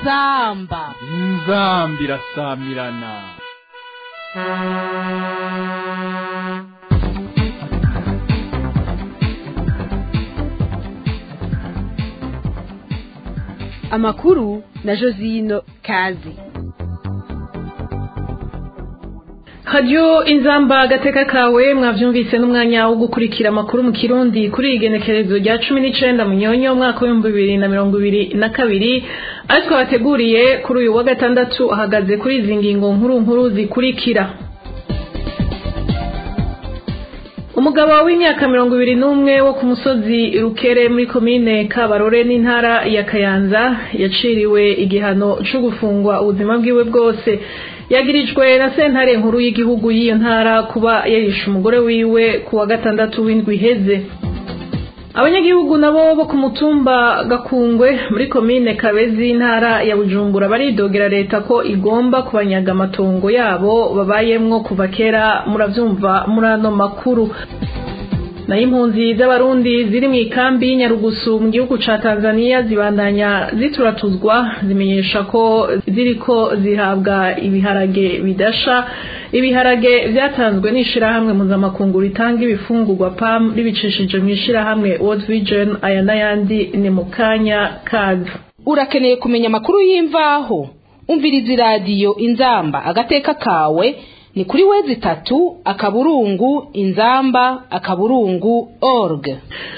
inzamba inzamba irasamirana amakuru na josino kazi radiyo inzamba agateka kawe mwabyumvise n'umwanya wo gukurikira amakuru mu kirundi kuri iyi genekerezo rya cumi n'icenda munyonyo umwaka w'ibihumbi bibiri na mirongo ibiri na kabiri ayo twabateguriye kuri uyu wa gatandatu ahagaze kuri izi ngingo nkuru nkuru zikurikira umugabo w'imyaka mirongo ibiri n'umwe wo ku musozi rukere muri komine kabarore n'intara ya kayanza yaciriwe igihano cyo gufungwa ubuzima bwiwe bwose yagirijwe na sentare nkuru y'igihugu y'iyo ntara kuba yarishe umugore wiwe ku wa gatandatu w'indwi iheze abanyagihugu nabo bo ku mutumba gakungwe muri komine kabezi intara ya bujumbura baridogera leta ko igomba kubanyaga amatongo yabo babayemwo kuva kera muravyumva muri ano makuru nayo impunzi z'abarundi ziri mu ikambi y'inyarugusu mu gihugu ca tanzania zibandanya zituratuzwa zimenyesha ko ziriko zihabwa ibiharage bidasha ibiharage vyatanzwe n'ishirahamwe mpuzamakungu ritanga ibifungurwa pam ribicishije mu ishirahamwe world vision aya n'ayandi ni mu kanya kaza urakeneye kumenya amakuru y'imvaho umviriza iradiyo inzamba agateka kawe ni kuri wezi itatu akaburungu inzamba akaburungu org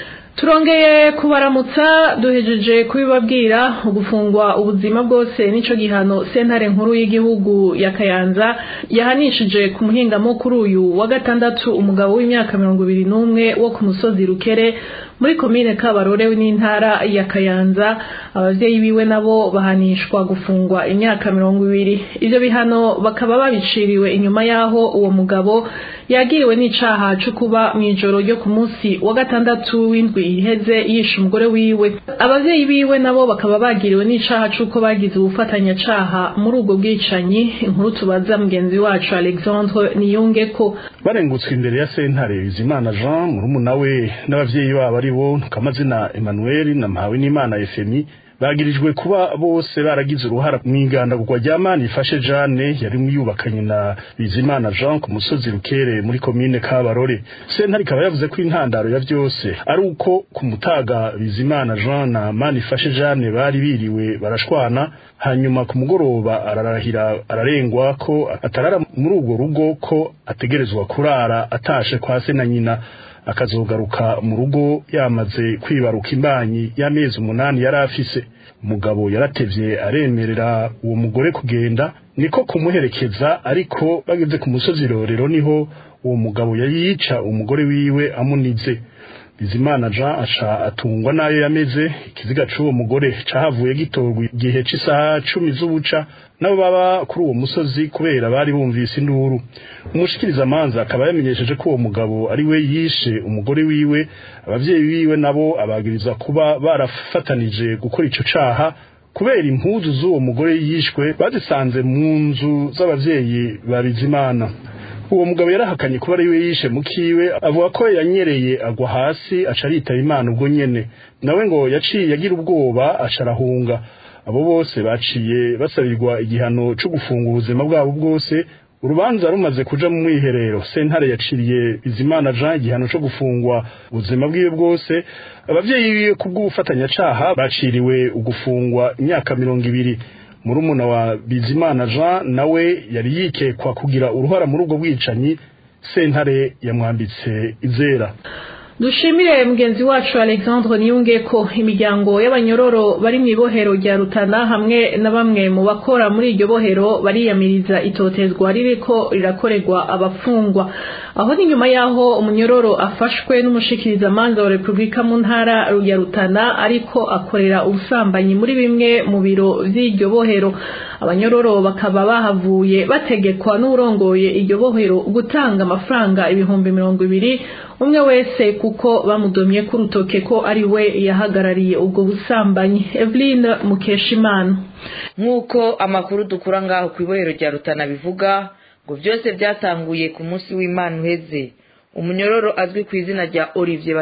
turongeye kubaramutsa duhejeje kubibabwira ugufungwa ubuzima bwose nico gihano sentare nkuru y'igihugu ya kayanza yahanishije ku muhingamo kuri uyu wa gatandatu umugabo w'imyaka mirongo ibiri n'umwe wo ku musozi rukere muri komine kabarore n'intara ya kayanza abavyeyi biwe nabo bahanishwa gufungwa imyaka mirongo ibiri ivyo bihano bakaba babiciriwe inyuma y'aho uwo mugabo yagiriwe n'icaha co kuba mw'ijoro ryo ku munsi wa gatandatu w'indwi iheze yishe umugore wiwe abavyeyi biwe nabo bakaba bagiriwe n'icaha c'uko bagize ubufatanyacaha muri ubwo bwicanyi inkuru tubaza mugenzi wacu alexandre niyungeko barengutswe imbere ya sentare bizimana jean murumuna we n'abavyeyi babo ari bo ntukamazina emmanuel na mpawe n'imana efemi bagirijwe kuba bose baragize uruhara mu igandagurwa rya mani ifashe jane yari yubakanye na bizimana jean ku musozi rukere muri komine kabarore sentare ikaba yavuze ko intandaro ya byose ari uko ku mutaga bizimana jean na mani ifashe jane bari biriwe barashwana hanyuma ku mugoroba ararahira ararengwa ko atarara muri urwo rugo ko ategerezwa kurara atashe kwa se na nyina akazogaruka mu rugo yamaze kwibaruka imbanyi y'amezi umunani yari afise umugabo yaratevye aremerera uwo mugore kugenda niko kumuherekeza ariko bageze ku musozi rorero niho uwo mugabo yari yica umugore wiwe amunize bizimana jean aca atungwa nayo yameze ikiziga c'uwo mugore cahavuye gitorwa igihe c'isaha cumi z'ubuca nabo baba kuri uwo musozi kubera bari bumvise induru umushikiriza amanza akaba yamenyesheje ko uwo mugabo ari we yishe umugore wiwe abavyeyi biwe nabo abagiriza kuba barafatanije gukora ico caha kubera impuzu z'uwo mugore yishwe bazisanze mu nzu z'abavyeyi ba bizimana uwo mugabo yarahakanye kuba ari we yishe mukiwe avuga ko yanyereye agwa hasi aca aritaba imana ubwo nyene nawe ngo yaciye agira ubwoba aca arahunga abo bose baciye basabirwa igihano co gufunga ubuzima bwabo bwose urubanza rumaze kuja mu mwiherero sentare yaciriye bizimana jean igihano co gufungwa ubuzima bwiwe bwose abavyeyi biwe kubw'ubufatanyacaha baciriwe ugufungwa imyaka mirongo ibiri murumuna wa bizimana jean nawe yari yikekwa kugira uruhara muri ubwo bwicanyi sentare yamwambitse izera dushimire mugenzi wacu alexandre niyunge ko imiryango y'abanyororo bari mu ibohero rya rutana hamwe na bamwe mu bakora muri iryo bohero bariyamiriza itotezwa ririko rirakorerwa abafungwa aho ni nyuma y'aho umunyororo afashwe n'umushikirizamanza wa repubulika mu ntara ya rutana ariko akorera ubusambanyi muri bimwe mu biro vy'iryo bohero abanyororo bakaba bahavuye bategekwa n'urongoye iryo bohero gutanga amafaranga ibihumbi mirongo ibiri umwe wese kuko bamudomye ku rutoke ko ari we yahagarariye ubwo busambanyi Eveline Mukeshimana nk'uko amakuru dukura ngaho ku ibohero rya rutana bivuga ngo byose byatanguye ku munsi w'imana uheze umunyororo azwi ku izina rya olivier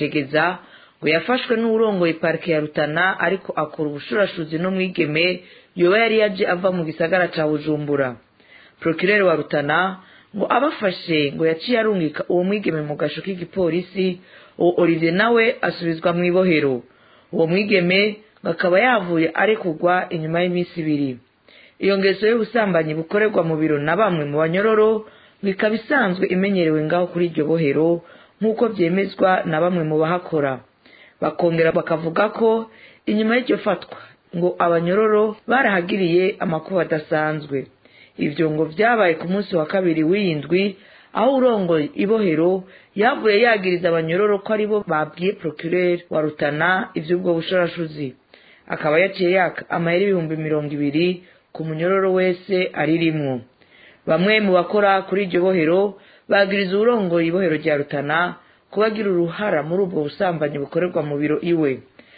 batazirajegeza ngo yafashwe n'uwurongoye parike ya rutana ariko akora ubushurashuzi n'umwigeme yoba yari yaje ava mu gisagara ca bujumbura procureur wa rutana ngo abafashe ngo yaciye arungika uwo mwigeme mu gasho k'igipolisi uwo olivier nawe asubizwa mu ibohero uwo mwigeme ngo akaba yavuye arekurwa inyuma y'iminsi ibiri iyo ngeso y'ubusambanyi bukorerwa mu biro na bamwe mu banyororo bikaba isanzwe imenyerewe ngaho kuri iryo bohero nk'uko byemezwa na bamwe mu bahakora bakongera bakavuga ko inyuma y'iryo fatwa ngo abanyororo barahagiriye amakuba adasanzwe ibyo ngo byabaye ku munsi wa kabiri w'iyindwi aho urongoye ibohero yavuye yagiriza abanyororo ko aribo babwiye procureur wa rutana iby'ubwo bushorashuzi akaba yaciye yaka amayeri ibihumbi mirongo ibiri ku munyororo wese aririmwo bamwe mu bakora kuri iryo bohero bagiriza uwurongoye ibohero rya rutana kuba agira uruhara muri ubwo busambanyi bukorerwa mu biro iwe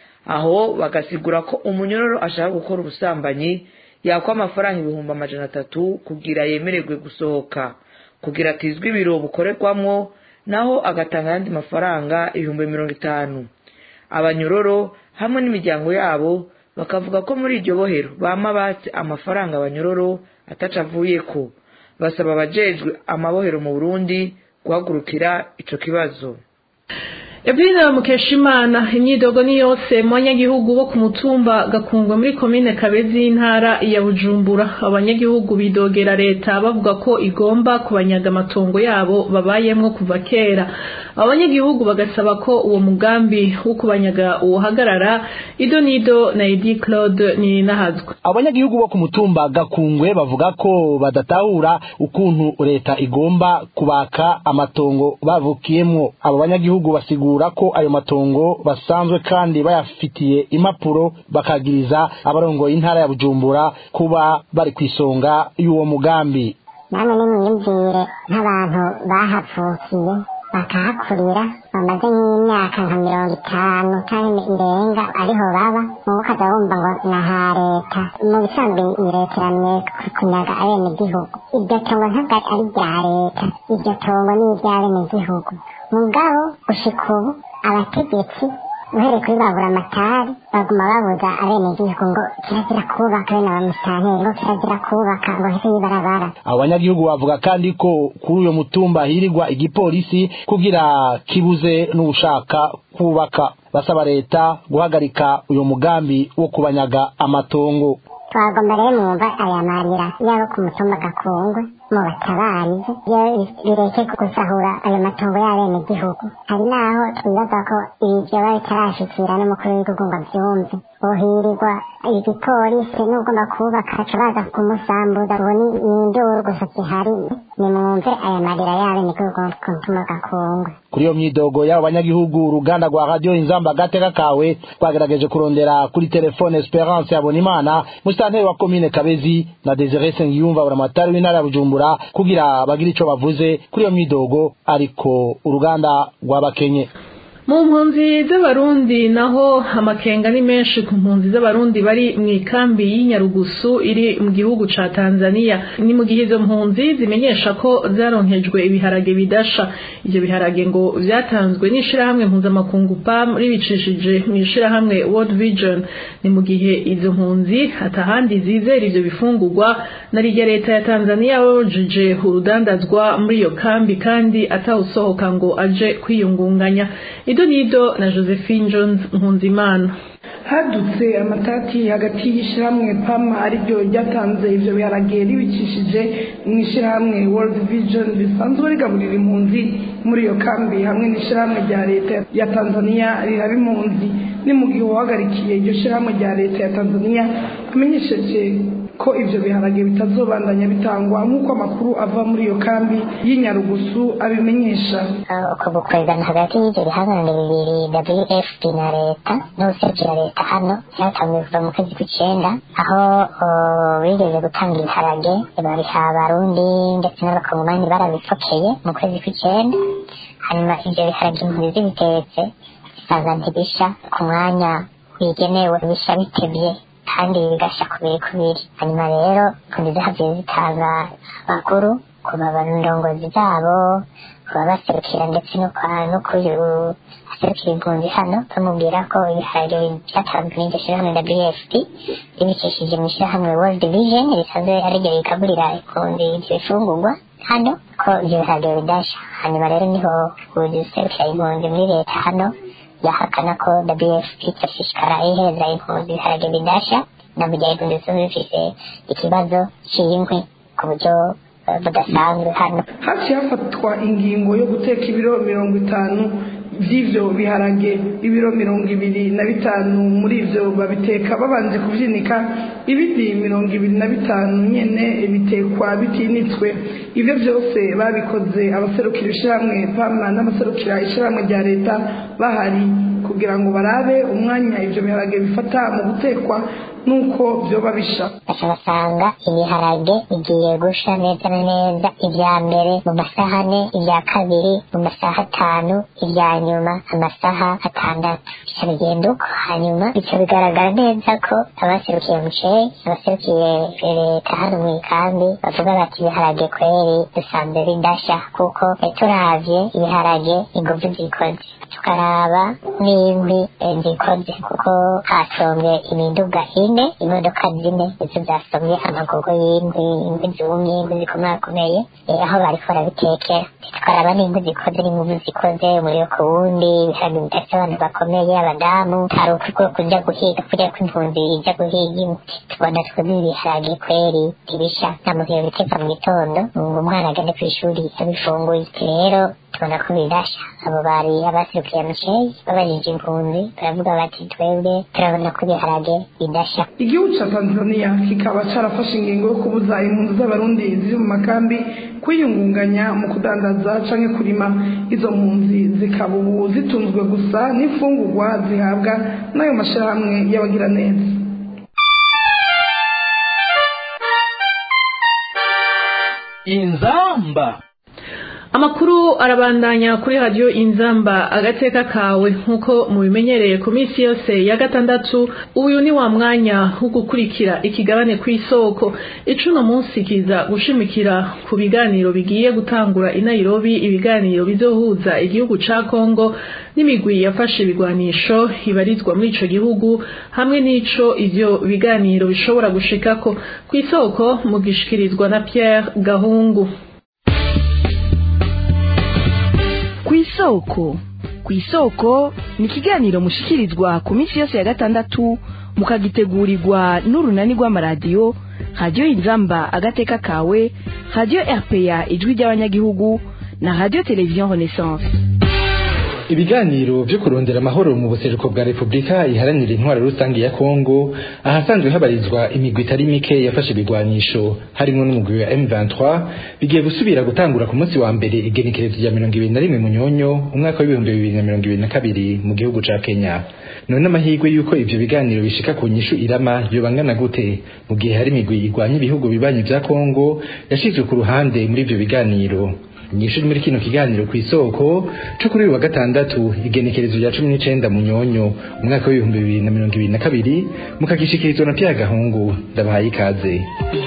aho bagasigura ko umunyororo ashaka gukora ubusambanyi yakwa amafaranga ibihumbi amajana atatu kugira yemererwe gusohoka kugira atizwe ibiro bukorerwamwo naho agatanga ayandi mafaranga ibihumbi mirongo itanu abanyororo hamwe n'imiryango yabo bakavuga ko muri iryo bohero bama batse amafaranga abanyororo ataca avuye ko basaba abajejwe amabohero mu burundi guhagurukira ico kibazo Evelina Mukeshimana imyidogo ni yose mu banyagihugu bo ku mutumba gakungwe muri komine Kabezi y'intara ya Bujumbura abanyagihugu bidogera leta bavuga ko igomba kubanyaga amatongo yabo babayemwo kuva kera abanyagihugu bagasaba ko uwo mugambi wo kubanyaga uhagarara Ido Nido na Edi Claude ni nahazwe abanyagihugu bo ku mutumba gakungwe bavuga ko badatahura ukuntu leta igomba kubaka amatongo bavukiyemwo abo banyagihugu basigura ko ayo matongo basanzwe kandi bayafitiye impapuro bakagiriza abarongoye intara ya bujumbura kuba bari ku isonga y'uwo mugambi namwe nimwiyumvire nk'abantu bahavukiye bakahakurira bamaze nk'imyaka nka mirongo itanu cyangwa irenga ariho baba mubo ukaza wumva ngo ni aha leta mu bisanzwe iyi leta iramye kunyaga abenegihugu iryo tongo ntabwo ari irya leta iryo tongo ni iry'abenegihugu mugabo gushika ubu abategetsi uhereye kuri babura amatari baguma babuza abenegihugu ngo kirazira kubaka bene abamusitanteri ngo kirazira kubaka ngo hese y'ibarabara abo banyagihugu bavuga kandi ko kuri uyo mutumba hirirwa igipolisi kugira kibuze n'ushaka kubaka basaba leta guhagarika uyu mugambi wo kubanyaga amatongo twagomba rero mwumva aya marira yabo ku mutumba gakungwe mubatabarize iyo bireke gusahura ayo matongo y'abenegihugu hari n'aho twibaza ko ibi vyoba bitarashikira n'umukuru w'igihugu ngo avyumve uhirirwa igipolisi n'ugomba kubaka aca baza kumusambuza ubu ni induru gusa zihari nimwumve aya marira y'abenegihugu ku mutumba gakungwe kuri iyo myidogo y'abo banyagihugu uruganda rwa radiyo inzamba agateka kawe twagerageje kurondera kuri telefone esperance yabonimana musitanteri wa komine kabezi na desire sengiyumva buramatari w'intara ya bujumbura kugira bagire ico bavuze kuri iyo myidogo ariko uruganda rwabakenye mu mpunzi z'abarundi naho amakenga ni menshi ku mpunzi z'abarundi bari mu ikambi y'inyarugusu iri mu gihugu ca tanzania ni mu gihe izo mpunzi zimenyesha ko zaronkejwe ibiharage bidasha ivyo biharage ngo vyatanzwe n'ishirahamwe mpuzamakungu pam ribicishije mu ishirahamwe world vision ni mu gihe izo mpunzi atahandi zizera ivyo bifungurwa na rirya leta ya tanzania babujije urudandazwa muri iyo kambi kandi atawusohoka ngo aje kwiyungunganya ido nido na josephine jones nkunzimana hadutse amatati hagati y'ishyirahamwe pama ariryo ryatanze ibyo biharage ribicishije mu ishyirahamwe world vision risanzwe rigaburira impunzi muri iyo kambi hamwe n'ishyirahamwe rya leta ya tanzania riraba impunzi ni mu gihe uwahagarikiye iryo shyirahamwe rya leta ya tanzania amenyesheje ko ibyo biharage bitazobandanya bitangwa nk'uko amakuru ava muri iyo kambi y'inyarugusu abimenyesha uko gukorerana hagati y'ibyo bihangange bibiri wfp na leta n'ubuserukira leta hano byatanzwe kuva mu kwezi kw'icenda aho bigeze gutanga ibiharage babiha abarundi ndetse n'abakongomani barabipfokeye mu kwezi kw'icenda hanyuma ivyo biharage impunzi zibitetse bisanga ntibisha ku mwanya wigenewe bisha bitebye kandi bigasha kubiri kubiri hanyuma rero impunzi zahavuye zitanga amakuru ku ndongozi zabo babaserukira ndetse no kwa no kuyu aserukira impunzi hano bamubwira ko ibihariro byatanzwe n'iryo shyirahamwe WFP ribikishije mu ishyirahamwe World Vision risanzwe ariryo rikaburira impunzi ibyo bifungurwa hano ko ibyo bihariro bidasha hanyuma rero niho userukira impunzi muri leta hano yahakana ko WFP itashishikara iheza impunzi ibihariro bidasha na mu gihe impunzi zo zifise ikibazo cy'inkwi ku buryo budasanzwe hano haciye hafatwa ingingo yo guteka ibiro mirongo itanu by'ibyo biharage ibiro mirongo ibiri na bitanu muri ibyo babiteka babanje kubyinika ibindi mirongo ibiri na bitanu nyine bitekwa bitinitswe ibyo byose babikoze abaserukira ishyirahamwe pama n'abaserukira ishyirahamwe rya leta bahari kugira ngo barabe umwanya ibyo biharage bifata mu gutekwa nuko byoba bisha basanga ibiharage bigiye gusha neza na neza ibya mbere mu masaha ane ibya kabiri mu masaha atanu ibya nyuma amasaha atandatu bica bigenda uko hanyuma bica bigaragara neza ko abaserukiye muceyi abaserukiye leta hano mu ikambi bavuga bati ibiharage kweri dusanzwe bidasha kuko turavye ibiharage inguvu zikoze tukaraba n'inkwi zikoze kuko hasombye imiduga ine imodoka zine izo zasomye amagogo y'inkwi inkwi zumye inkwi zikomakomeye aho bariko barabitekera tukaraba n'inkwi zikoze n'inguvu zikoze umuriro ku wundi ibiharage bidafite abantu bakomeye abadamu hari uko kuja guhiga kuriya kw'impunzi ija guhiga inkwi tubona twebwe ibiharage kweri ntibisha nta muntu yobiteka mu gitondo ngo umwana agende kw'ishuri abifunguye rero tubona ko bidasha abo bari abaserukiye muceyi babajije impunzi baravuga bati twebwe turabona ko ibiharage bidasha igihugu cya tanzania kikaba carafashe ingingo yo kubuza impunzi z'abarundi ziri mu makambi kwiyungunganya mu kudandaza canke kurima izo mpunzi zikaba ubu zitunzwe gusa n'imfungurwa zihabwa n'ayo mashirahamwe y'abagiraneza inzamba amakuru arabandanya kuri radiyo inzamba agateka kawe nk'uko mubimenyereye ku minsi yose ya gatandatu uyu ni wa mwanya wo gukurikira ikigabane ku isoko icuno munsi kiza gushimikira ku biganiro bigiye gutangura i Nairobi ibiganiro bizohuza igihugu ca Kongo n'imigwi yafashe ibigwanisho ibarizwa muri ico gihugu hamwe n'ico ivyo biganiro bishobora gushikako ku isoko mugishikirizwa na Pierre Gahungu kw'isoko kw'isoko ni ikiganiro mushikirizwa ku minsi yose ya gatandatu mukagitegurirwa n'urunani rw'amaradiyo radiyo inzamba agateka kawe radiyo rpa ijwi ry'abanyagihugu na radiyo televiziyo renaissance ibiganiro byo kurondera amahoro mu buseruko bwa repubulika iharanira intwaro rusange ya kongo ahasanzwe habarizwa imigwi itari mike yafashe ibigwanisho harimo n'umugwi wa m23 bigiye gusubira gutangura ku munsi wa mbere igenekerezo rya mirongo ibiri na rimwe munyonyo umwaka w'ibihumbi bibiri na mirongo ibiri na kabiri mu gihugu ca kenya none amahirwe y'uko ivyo biganiro bishika ku nyishu irama yobangana gute mu gihe hari imigwi igwanya ibihugu bibanyi vya kongo yashizwe ku ruhande muri ivyo biganiro nyinshi muri kino kiganiro ku isoko cyo kuri uyu wa gatandatu igenekerezo rya cumi n'icenda mu nyonyo umwaka w'ibihumbi bibiri na mirongo ibiri na kabiri mukagishikirizwa na Pierre Gahungu ndabahaye ikaze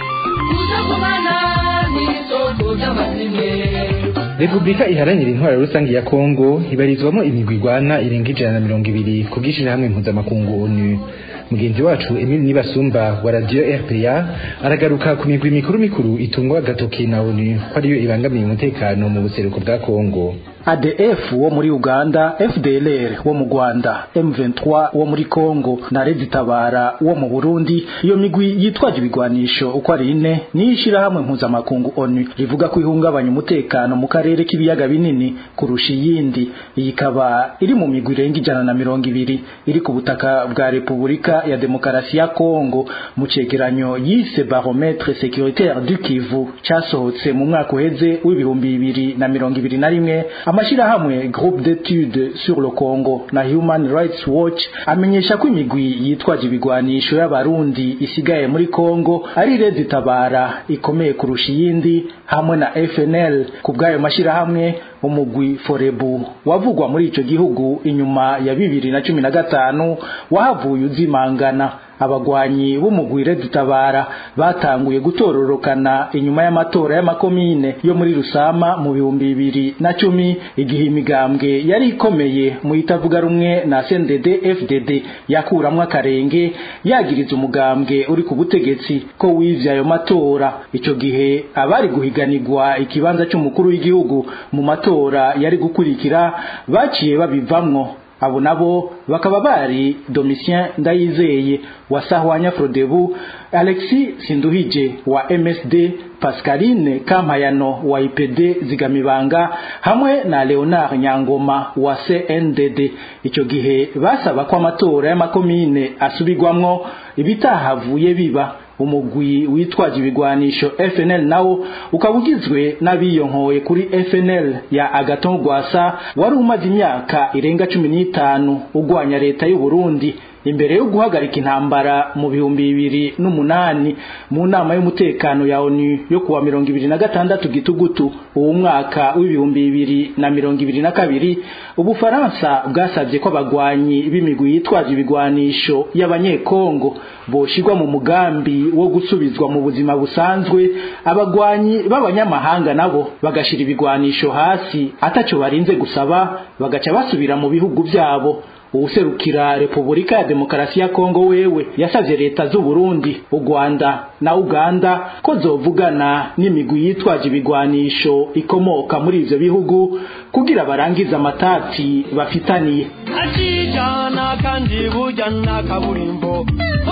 Republika iharanira intwaro rusange ya Kongo ibarizwamo imigwi igwana irenga ijana na mirongo ibiri ku bw'ishirahamwe mpuzamakungu ONU mugenzi wacu Emile Nibasumba wa Radio RPA aragaruka ku migwi mikuru mikuru itungwa agatoki na ONU ko ariyo ibangamiye umutekano mu buseruko bwa Kongo ADF wo muri Uganda, FDLR wo mu Rwanda, M23 wo muri Kongo na Rezitabara wo mu Burundi. Iyo migwi yitwaje ibigwanisho uko ari ine nishira hamwe mpuzamakungu ONU rivuga ko ihungabanya umutekano mu karere k'ibiyaga binini kurusha iyindi. Iyi ikaba iri mu migwi irenga ijana na mirongo ibiri iri ku butaka bwa Repubulika ya Demokarasi ya Kongo mu cegeranyo yise Barometre Sécuritaire du Kivu casohotse mu mwaka uheze w'ibihumbi bibiri na mirongo ibiri na rimwe amashirahamwe groupe d'études sur le Congo na Human Rights Watch amenyesha ko imigwi yitwaje ibigwanisho y'abarundi isigaye muri Congo ari Redi Tabara ikomeye kurusha iyindi hamwe na FNL ku bw'ayo mashirahamwe umugwi Forebu wavugwa muri ico gihugu inyuma ya bibiri na cumi na gatanu wahavuye uzimangana abagwanyi b'umugwire dutabara batanguye gutororokana inyuma y'amatora y'amakomine yo muri rusama mu bihumbi bibiri na cumi igihe imigambwe yari ikomeye mu itavuga rumwe na CNDD FDD yakuramwo akarenge yagiriza umugambwe uri ku butegetsi ko wivye ayo matora ico gihe abari guhiganirwa ikibanza c'umukuru w'igihugu mu matora yari gukurikira baciye babivamwo abo nabo bakaba bari Domitien Ndayizeye wa Sahwanya Frodebu Alexis Sinduhije wa MSD Pascaline Kampayano wa IPD Zigamibanga hamwe na Leonard Nyangoma wa CNDD ico gihe basaba ko amatora y'amakomine asubirwamwo ibitahavuye biba umugwi witwaje ibigwanisho FNL nawo ukaba ugizwe n'abiyonkoye kuri FNL ya Agaton Rwasa wari umaze imyaka irenga cumi n'itanu ugwanya leta y'u Burundi imbere yo guhagarika intambara mu bihumbi bibiri n'umunani mu nama y'umutekano ya ONU yo kuwa mirongo ibiri na gatandatu gitugutu uwo mwaka w'ibihumbi bibiri na mirongo ibiri na kabiri ubufaransa bwasabye ko abagwanyi b'imigwi yitwaje ibigwanisho y'abanyekongo boshirwa mu mugambi wo gusubizwa mu buzima busanzwe abagwanyi b'abanyamahanga nabo bagashira ibigwanisho hasi ataco barinze gusaba bagaca basubira mu bihugu byabo uwuserukira Repubulika ya Demokarasi ya Kongo wewe yasavye leta z'u Burundi, u Rwanda na Uganda ko zovugana n'imigwi yitwaje ibigwanisho ikomoka muri ivyo bihugu kugira barangize amatati bafitaniye. akijana kandi bujyana kaburimbo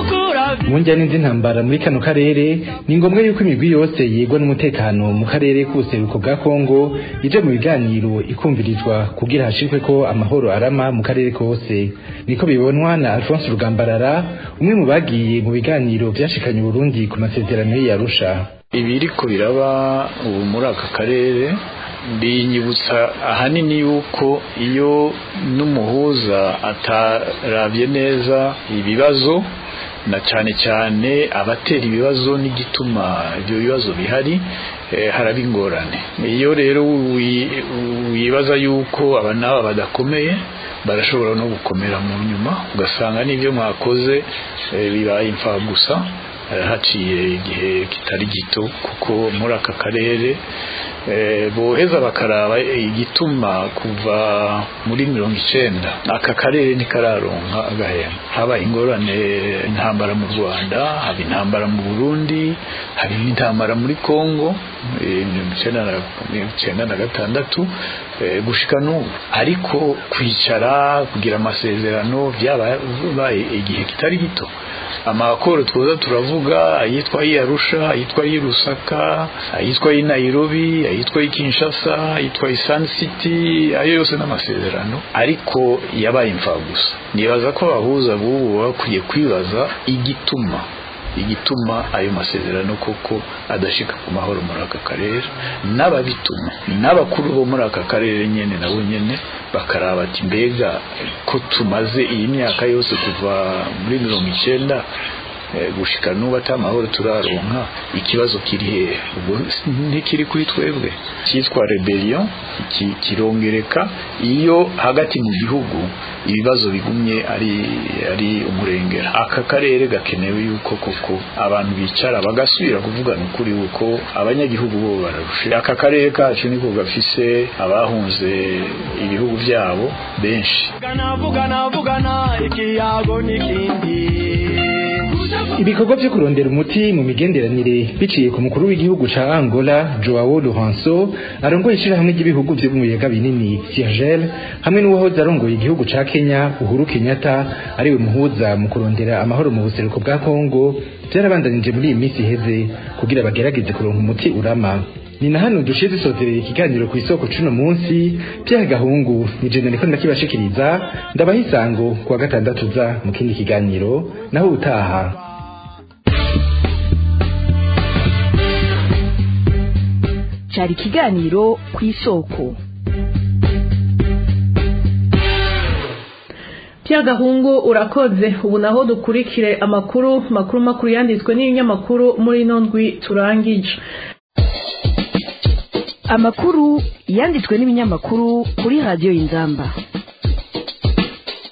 mu njyana z'intambara muri kano karere ni ngombwa yuko imigwi yose yegwa n'umutekano mu karere k'ubuseruko bwa kongo ije mu biganiro ikumvirizwa kugira hashirwe ko amahoro arama mu karere kose niko bibonwa na alphonse rugambarara umwe mu bagiye mu biganiro vyashikanye uburundi ku masezerano y'arusha ibiriko biraba ubu muri aka karere binyibutsa ahanini yuko iyo n'umuhuza atarabye neza ibibazo na cyane cyane abatera ibibazo n'igituma ibyo bibazo bihari haraba ingorane iyo rero wibaza yuko aba n'aba badakomeye barashobora no gukomera mu nyuma ugasanga n'ibyo mwakoze bibaye imfagusa haciye igihe kitari gito kuko muri aka karere boheza bakaraba igituma kuva muri mirongo icenda aka karere ntikararonka agahema haba ingorane intambara mu rwanda haba intambara mu burundi hari n'intambara muri kongo mirongo icenda na gatandatu gushika n'ubu ariko kwicara kugira amasezerano byabaye igihe kitari gito amakoro twoza turavuga ayitwa y'Arusha ayitwa y'Irusaka ayitwa y'Nairobi ayitwa y'Kinshasa ayitwa y'Sun City ayo yose n'amasezerano ariko yabaye imfagusa nibaza ko abahuza bubu bakwiye kwibaza igituma igituma ayo masezerano koko adashika ku mahoro muri aka karere n'ababituma n'abakuru bo muri aka karere nyene nabo nyene bakaraba ati mbega ko tumaze iyi myaka yose kuva muri mirongo icenda gushika n'ubu atamahoro turaronka ikibazo kiri hehe ubwo ntikiri kuri twebwe cyitwa rebellion kirongereka iyo hagati mu gihugu ibibazo bigumye ari ari umurengera aka karere gakenewe yuko koko abantu bicara bagasubira kuvugana ukuri uko abanyagihugu bo bararusha aka karere kacu niko gafise abahunze ibihugu byabo benshi vugana vugana ikiyago n'ikindi ibikorwa byo kurondera umuti mu migenderanire biciye ku mukuru w'igihugu ca Angola Joao Lourenço arongoye ishirahamwe ry'ibihugu vyo mu biyaga binini Siergel hamwe n'uwahoze arongoye igihugu ca Kenya Uhuru Kenyatta ariwe muhuza mu kurondera amahoro mu buseruko bwa Kongo byarabandanije muri iyi minsi iheze kugira bagerageze kuronka umuti urama ni na hano dushize dusozereye ikiganiro ku isoko cuno munsi Pierre Gahungu ni je nariko ndakibashikiriza ndabaha isango kuwa gatandatu za mu kindi kiganiro naho utaha cyari ikiganiro ku isoko Pierre Gahungu urakoze ubu naho dukurikire amakuru makuru makuru yanditswe n'ibinyamakuru muri ino ndwi turangije amakuru yanditswe n'ibinyamakuru kuri radiyo y'inzamba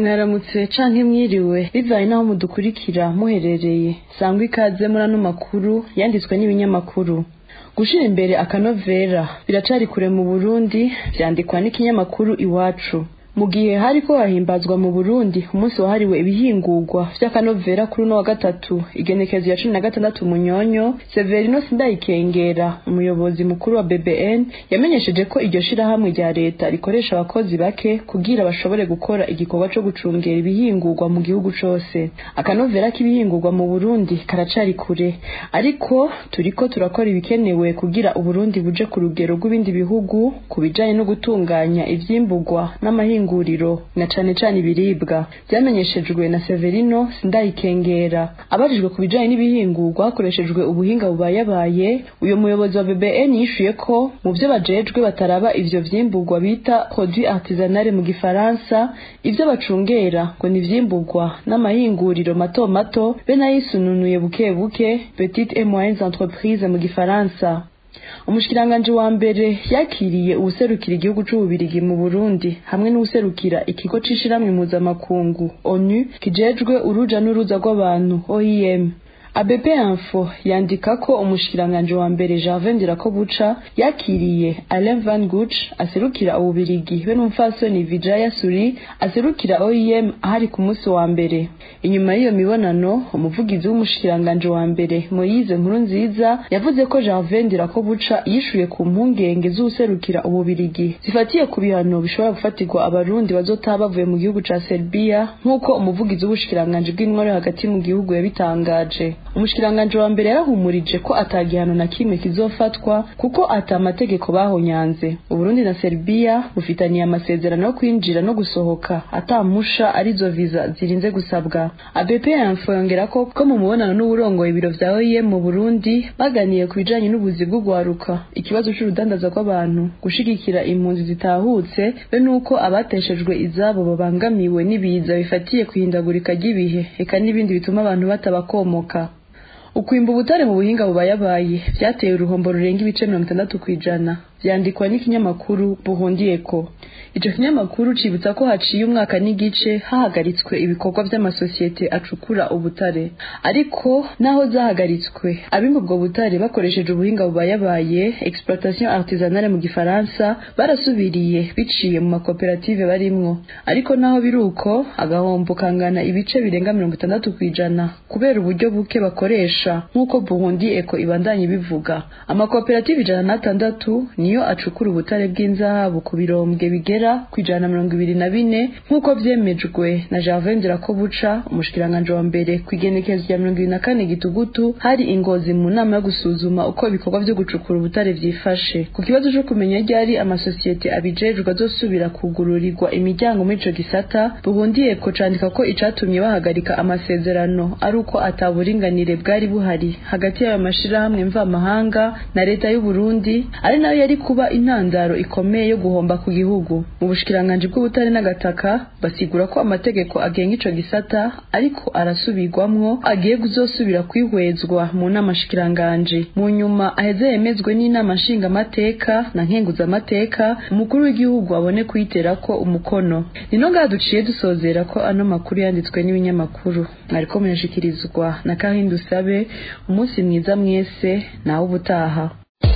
mwaramutse canke mwiriwe bivaye n'aho mudukurikira muherereye sangwa ikaze muri ano makuru yanditswe n'ibinyamakuru gushira imbere akanovera biracari kure mu burundi vyandikwa n'ikinyamakuru iwacu mu gihe hariko hahimbazwa mu burundi umunsi wahariwe ibihingurwa vy'akanovera kuri uno wa gatatu igenekezo ya cumi na gatandatu munyonyo severino sindayikengera umuyobozi mukuru wa bbn yamenyesheje ko iryo shirahamwe rya leta rikoresha abakozi bake kugira bashobore gukora igikorwa co gucungera ibihingurwa mu gihugu cose akanovera k'ibihingurwa mu burundi karacari kure ariko turiko turakora ibikenewe kugira uburundi buje ku rugero rw'ibindi bihugu ku bijanye no gutunganya ivyimburwa n'amahingo ihinguriro na cane cane ibiribwa vyamenyeshejwe na Severino Sindayikengera abajijwe ku bijanye n'ibihingurwa hakoreshejwe ubuhinga bubayabaye uyo muyobozi wa BBN yishuye ko mu vyo bajejwe bataraba ivyo vyimburwa bita produit artisanal mu gifaransa ivyo bacungera ngo ni vyimburwa n'amahinguriro mato mato be nayisununuye buke buke petite et moyennes entreprises mu gifaransa umushikiranganji wa mbere yakiriye uwuserukira igihugu c'ububirigi mu burundi hamwe n'uwuserukira ikigo c'ishirahamwe mpuzamakungu onu kijejwe uruja n'uruza rw'abantu oim ABP Info yandika ko umushikiranganji wa mbere Gervais Ndirakobuca yakiriye Alain Van Guch aserukira ububirigi be n'umfasoni Vijaya Suri aserukira OIM ahari ku munsi wa mbere inyuma y'iyo mibonano umuvugizi w'umushikiranganji wa mbere Moise Nkurunziza yavuze ko Gervais Ndirakobuca yishuye ku mpungenge z'userukira ububirigi zifatiye ku bihano bishobora gufatirwa abarundi bazotaba bavuye mu gihugu ca Serbia nk'uko umuvugizi w'ubushikiranganji bw'intwaro hagati mu gihugu yabitangaje umushikiranganji wa mbere yarahumurije ko atagihano na kimwe kizofatwa kuko ata amategeko bahonyanze uburundi na serbia bufitaniye amasezerano yo kwinjira no gusohoka atamusha arizo viza zirinze gusabwa abp info yongera ko ko mu mubonano n'uburongoye ibiro vya oem mu burundi baganiye ku bijanye n'ubuzi bw'ugwaruka ikibazo c'urudandaza rw'abantu gushigikira impunzi zitahutse be n'uko abateshejwe izabo babangamiwe n'ibiza bifatiye kwihindagurika ry'ibihe eka n'ibindi bituma abantu batabakomoka ukwimba ubutare mu buhinga bubayabaye vyateye uruhombo rurenga ibice mirongo itandatu kw'ijana vyandikwa n'ikinyamakuru buhundiyeko ico kinyamakuru cibutsa ko haciye umwaka n'igice hahagaritswe ibikorwa vy'amasosiyete acukura ubutare ariko naho zahagaritswe abimba ubwo butare bakoresheje ubuhinga bubayabaye exploitation artisanale mu gifaransa barasubiriye biciye mu makoperative barimwo ariko naho biruko agahombo kangana ibice birenga mirongo itandatu kw'ijana kubera uburyo buke bakoresha nk'uko burundi eko ibandanye bivuga amakoperative ijana n'atandatu niyo acukura ubutare bw'inzahabu ku birombwe bigera ku ijana na mirongo ibiri na bine nk'uko vyemejwe na Gervais Ndirakobuca umushikiranganji wa mbere ku igenekezo rya mirongo ibiri na kane gitugutu hari ingozi mu nama yo gusuzuma uko ibikorwa vyo gucukura ubutare vyifashe ku kibazo co kumenya ryari amasosiyete abijejwe azosubira kugururirwa imiryango muri ico gisata buhundiye ko candika ko icatumye bahagarika amasezerano ari uko ataburinganire bwari buhari hagati y'ayo mashirahamwe mvamahanga na leta y'u Burundi ari nayo yari kuba intandaro ikomeye yo guhomba ku gihugu mu bushikiranganji bw'ubutare n'agataka basigura ko amategeko agenga ico gisata ariko arasubirwamwo agiye kuzosubira kwihwezwa mu nama shikiranganji mu nyuma aheze yemezwe n'inama nshingamateka na nkenguzamateka umukuru w'igihugu abone kuyiterako umukono nino ngaha duciye dusozera ko ano makuru yanditswe n'ibinyamakuru mwariko murashikirizwa na kahindu sabe umunsi mwiza mwese nawe ubutaha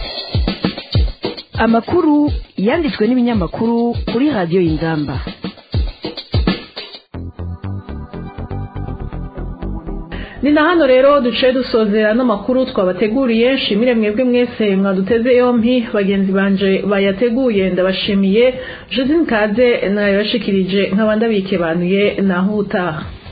amakuru yanditswe n'ibinyamakuru kuri radiyo y'ingamba ni na hano rero duce dusozera n'amakuru twabateguriye nshimire mwebwe mwese mwaduteze yompi bagenzi banje bayateguye ndabashimiye josine kade nayabashikirije nk'abandi abikebanuye naho utaha